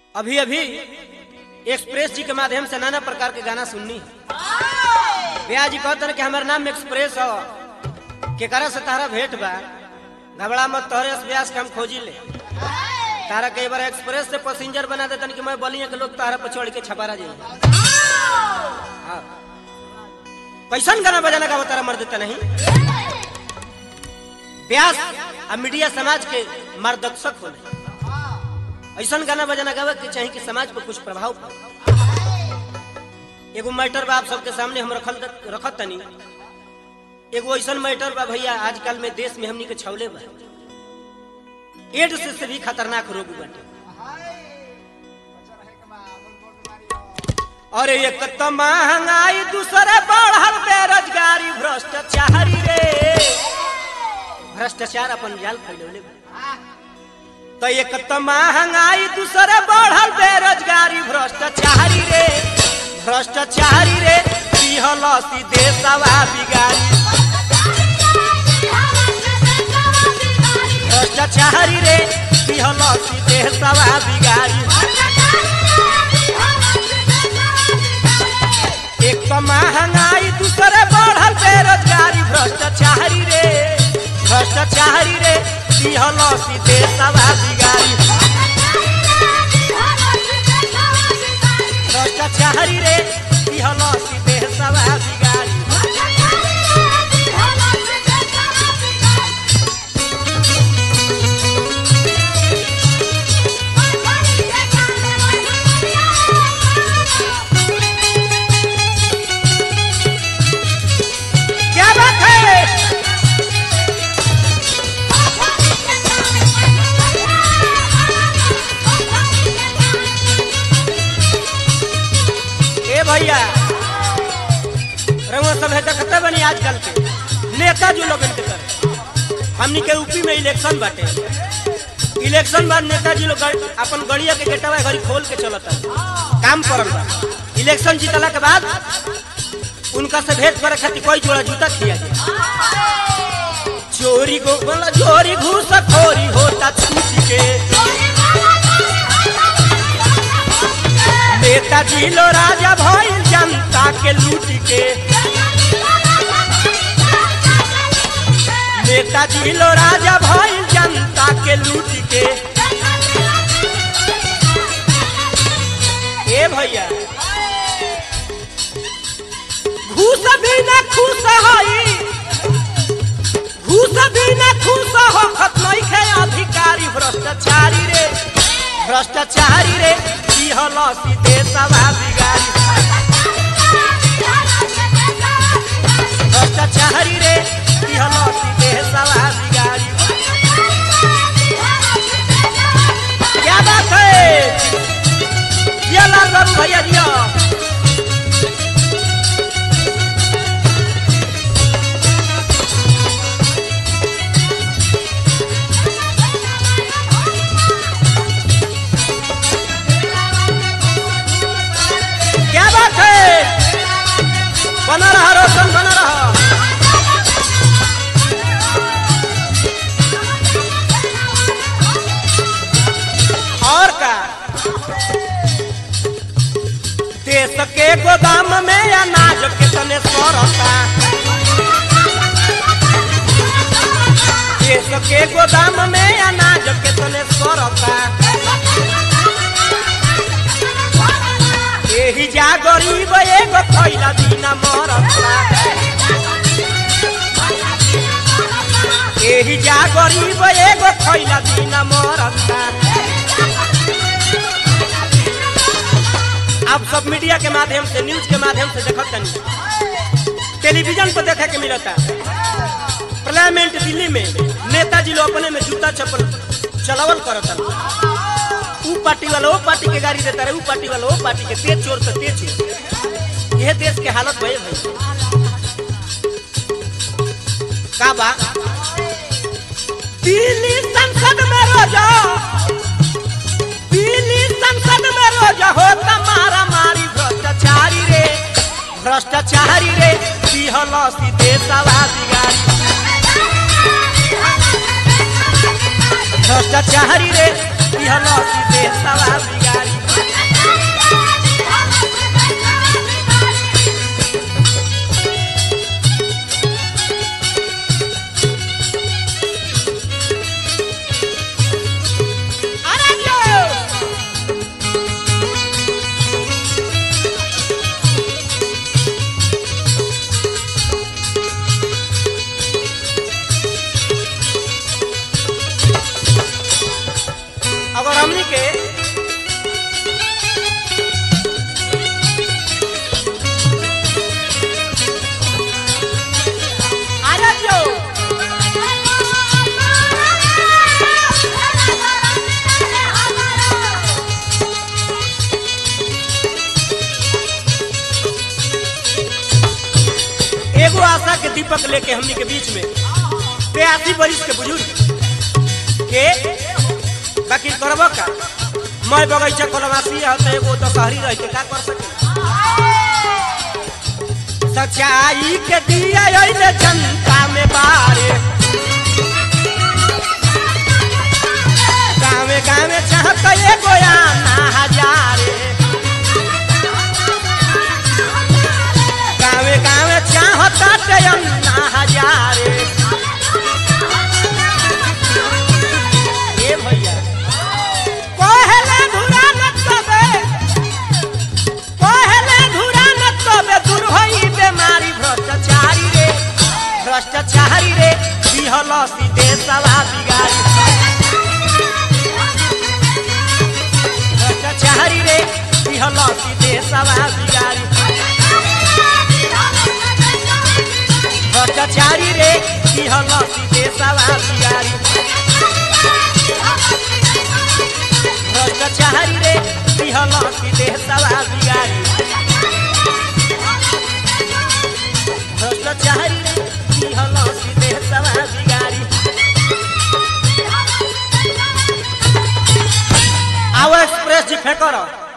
अभी अभी एक्सप्रेस जी के माध्यम से नाना प्रकार के गाना सुननी भैया जी कहते कि हमारे नाम एक्सप्रेस हो केकरा से तारा भेंट बा घबरा मत तोहरे से व्यास के हम खोजी ले तारा कई बार एक्सप्रेस से पैसेंजर बना देतन कि मैं बलिया के लोग तारा पर चढ़ के छपारा जाइए हाँ। कैसन गाना बजाना का तारा मर देता नहीं व्यास आ मीडिया समाज के मार्गदर्शक होने ऐसा गाना बजाना गावे के चाहिए कि समाज पर कुछ प्रभाव पड़े एगो मैटर बा आप सबके सामने हम रखल रखत तनी एगो ऐसा मैटर बा भैया आजकल में देश में हमनी के छवले बा एड्स से भी खतरनाक रोग बाटे अरे एक तो महंगाई दूसरे बढ़ल बेरोजगारी भ्रष्टाचारी रे भ्रष्टाचार अपन जाल फैलौले बा तो एक तो महंगाई दूसरे बढ़ल बेरोजगारी भ्रष्टाचारी रे भ्रष्टाचारी रे पिहल सीधे सवा बिगारी भ्रष्टाचारी रे पिहल सीधे सवा बिगारी एक तो महंगाई दूसरे बढ़ल बेरोजगारी भ्रष्टाचारी रे भ्रष्टाचारी रे पिहल सीधे सवा बिगारी भ्रष्टाचारी रे पिहल सीधे सवा बिगारी क्या बात है ए भैया रंगो सब है देखते बनी आजकल के नेता जो लोग के कर हमनी के यूपी में इलेक्शन बाटे इलेक्शन बाद नेताजी लोग गड़- अपन गड़िया के गेटवा घरी खोल के चलता काम करल बा इलेक्शन जीतला के बाद उनका से भेंट करे खातिर कोई जोड़ा जूता खिया जाए चोरी को बोला चोरी घूस खोरी होता छूट के नेताजी लो राजा भइल जनता के लूट के नेताजी लो राजा भइल जनता के लूट के ए भैया घूस भी न खुश हई घूस भी न खुश हो खत्मई खे अधिकारी भ्रष्टाचारी रे भ्रष्टाचारी रे पिहल सीधे सवा बिगारी भ्रष्टाचारी रे पिहल सीधे सवा बिगारी क्या बात है ये लाल बाबू भैया जी क्या बात है बना रहा रोशन बना रहा और का देश के गोदाम में अनाज कितने सौरता देश के गोदाम में अनाज कितने सौरता एही जा गरीब एगो खैला बिना मरता एही जा गरीब एगो खैला बिना मरता आप सब मीडिया के माध्यम से न्यूज के माध्यम से देखत तनी टेलीविजन पर देखे के मिलता पार्लियामेंट दिल्ली में नेताजी लोग अपने में जूता चप्पल चलावल करता ऊ पार्टी वाला वो पार्टी के गाड़ी देता रहे ऊ पार्टी वाला वो पार्टी के तेज चोर से तेज चोर यह देश के हालत भय भाई का बा दिल्ली संसद में रोजा दिल्ली संसद में रोजा होता मारा मारी भ्रष्टाचारी रे भ्रष्टाचारी रे पिहल सीधे सवा बिगारी भ्रष्टाचारी रे पिहल सीधे सवा बिगारी दीपक लेके हमनी के बीच में बयासी बरिस के बुजुर्ग के बाकी करब का मैं बगैचा कलमासी है तो एगो दशहरी रह के का कर सके सच्चाई के दिया अइले जनता में बारे गावे गावे चाहत एगो आना हजारे गावे गावे चाहत अन्ना हजारे ए भैया पहले धुरा न तबे पहले धुरा न तबे दूर होई बेमारी भ्रष्टाचारी रे भ्रष्टाचारी रे दिहल सीधे सवा बिगाड़ी भ्रष्टाचारी रे दिहल सीधे सवा बिगाड़ी भ्रष्टाचारी रे दिहल सीधे सवा बिगाड़ी भ्रष्टाचारी रे दिहल सीधे सवा बिगाड़ी भ्रष्टाचारी रे दिहल सीधे सवा बिगाड़ी आओ एक्सप्रेस जी फेंकर